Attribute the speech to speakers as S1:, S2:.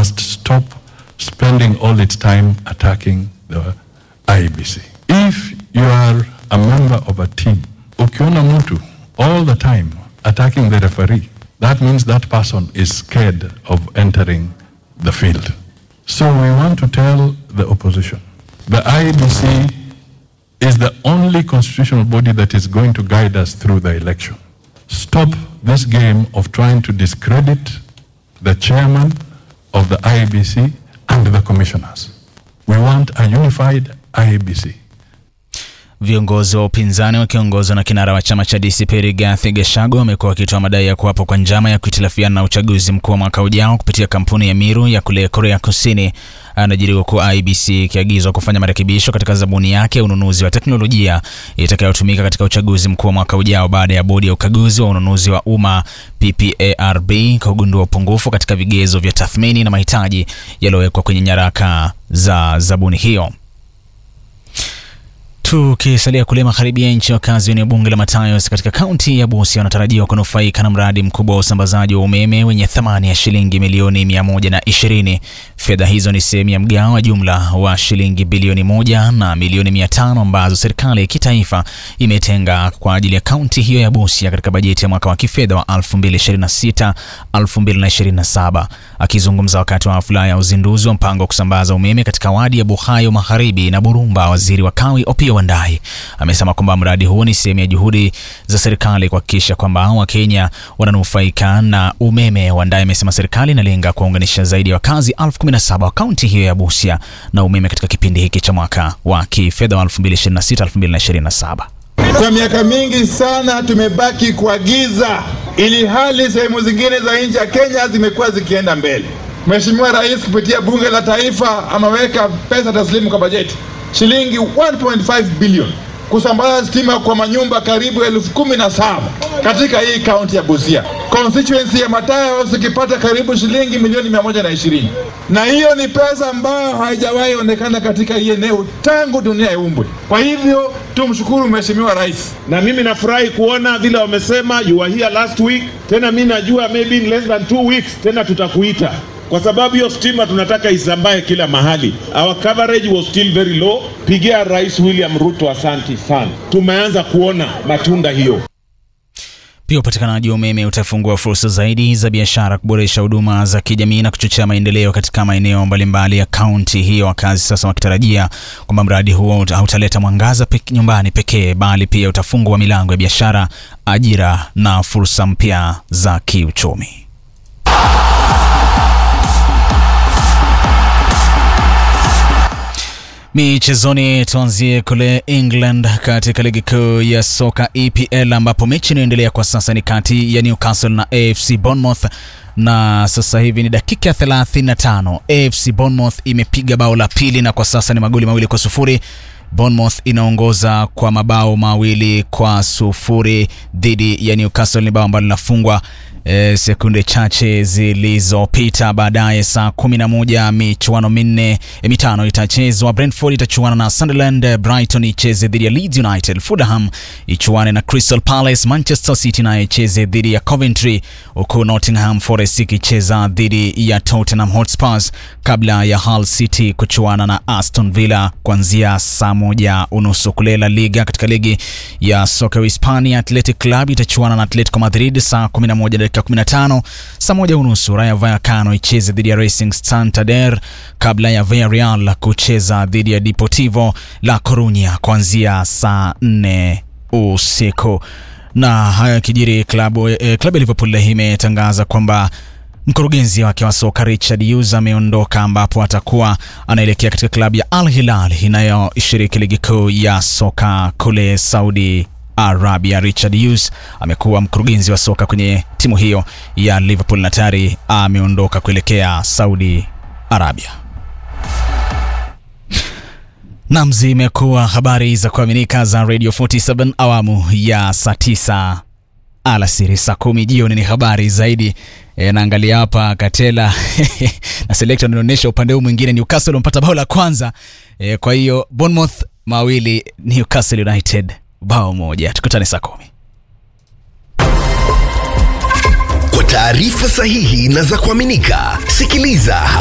S1: must stop spending all its time attacking the IBC. If you are a member of a team, ukiona mtu all the time attacking the referee, that means that person is scared of entering the field. So we want to tell the opposition, the IBC is the only constitutional body that is going to guide us through the election. Stop this game of trying to discredit the chairman of the IBC and the commissioners. We want a unified IBC.
S2: Viongozi wa upinzani wakiongozwa na kinara wa chama cha DCP Rigathi Gachagua wamekuwa wakitoa madai ya kuwapo kwa njama ya kuhitilafiana na uchaguzi mkuu wa mwaka ujao kupitia kampuni ya Miru ya kule Korea Kusini. Anajiri huku IBC ikiagizwa kufanya marekebisho katika zabuni yake ya ununuzi wa teknolojia itakayotumika katika uchaguzi mkuu wa mwaka ujao baada ya bodi ya ukaguzi wa ununuzi wa umma PPARB kugundua upungufu katika vigezo vya tathmini na mahitaji yaliyowekwa kwenye nyaraka za zabuni hiyo. Tukisalia kule magharibi ya nchi, wakazi wa eneo bunge la Matayos katika kaunti ya Busia wanatarajiwa kunufaika na mradi mkubwa wa usambazaji wa umeme wenye thamani ya shilingi milioni mia moja na ishirini. Fedha hizo ni sehemu ya mgao wa jumla wa shilingi bilioni moja na milioni mia tano ambazo serikali ya kitaifa imetenga kwa ajili ya kaunti hiyo ya Busia katika bajeti ya mwaka wa kifedha wa 2026 2027. Akizungumza wakati wa hafla ya uzinduzi wa mpango wa kusambaza umeme katika wadi ya Buhayo Magharibi na Burumba, waziri wa kawi Opiyo Wandayi amesema kwamba mradi huo ni sehemu ya juhudi za serikali kuhakikisha kwamba Wakenya wananufaika na umeme. Wandayi amesema serikali inalenga kuwaunganisha zaidi ya wakazi elfu kumi na saba wa kaunti hiyo ya Busia na umeme katika kipindi hiki cha mwaka wa kifedha wa 2026 2027.
S3: Kwa miaka mingi sana tumebaki kwa giza, ili hali sehemu zingine za nchi ya Kenya zimekuwa zikienda mbele. Mheshimiwa Rais kupitia bunge la taifa ameweka pesa taslimu kwa bajeti shilingi 1.5 bilioni kusambaza stima kwa manyumba karibu elfu kumi na saba katika hii kaunti ya Busia. Constituency ya Matayos ikipata karibu shilingi milioni mia moja na ishirini na hiyo ni pesa ambayo haijawahi onekana katika hii eneo tangu dunia iumbwe. Kwa hivyo tumshukuru Mheshimiwa Rais.
S4: na mimi nafurahi kuona vile wamesema you were here last week. Tena mi najua maybe in less than two weeks tena tutakuita kwa sababu hiyo stima tunataka isambae kila mahali. Our coverage was still very low. Pigia Rais William Ruto asanti sana, tumeanza kuona matunda hiyo.
S2: Pia upatikanaji wa umeme utafungua fursa zaidi za biashara, kuboresha huduma za kijamii na kuchochea maendeleo katika maeneo mbalimbali ya kaunti hiyo, wakazi sasa wakitarajia kwamba mradi huo hautaleta mwangaza pek nyumbani pekee, bali pia utafungua milango ya biashara, ajira na fursa mpya za kiuchumi. Michezoni, tuanzie kule England katika ligi kuu ya soka EPL ambapo mechi inayoendelea kwa sasa ni kati ya Newcastle na AFC Bournemouth na sasa hivi ni dakika ya 35. AFC Bournemouth imepiga bao la pili na kwa sasa ni magoli mawili kwa sufuri. Bournemouth inaongoza kwa mabao mawili kwa sufuri dhidi ya Newcastle. Ni bao ambalo linafungwa e, sekunde chache zilizopita. Baadaye saa 11 michuano minne e, mitano itachezwa. Brentford itachuana na Sunderland, Brighton icheze dhidi ya Leeds United, Fulham ichuane na Crystal Palace, Manchester City nayo icheze dhidi ya Coventry, huku Nottingham Forest ikicheza dhidi ya Tottenham Hotspurs kabla ya Hull City kuchuana na Aston Villa kuanzia saa moja unusu. Kule La Liga, katika ligi ya soka ya Hispania, Athletic Club itachuana na Atletico Madrid saa 11 dakika 15. Saa moja unusu Rayo Vallecano icheze dhidi ya Racing Santander kabla ya Villarreal kucheza dhidi ya Deportivo La Coruña kuanzia saa 4 usiku. Na haya yakijiri, klabu eh, klabu ya Liverpool imetangaza kwamba mkurugenzi wake wa soka Richard Hughes ameondoka ambapo atakuwa anaelekea katika klabu ya Al Hilal inayoshiriki ligi kuu ya soka kule Saudi Arabia. Richard Hughes amekuwa mkurugenzi wa soka kwenye timu hiyo ya Liverpool na tayari ameondoka kuelekea Saudi Arabia. Nam, zimekuwa habari za kuaminika za Radio 47 awamu ya saa 9 alasiri, saa kumi jioni ni habari zaidi. E, naangalia hapa Katela na selekta anaonyesha upande huu mwingine Newcastle wamepata bao la kwanza e, kwa hiyo Bournemouth mawili Newcastle United bao moja. Tukutane saa kumi.
S5: Kwa taarifa sahihi na za kuaminika, sikiliza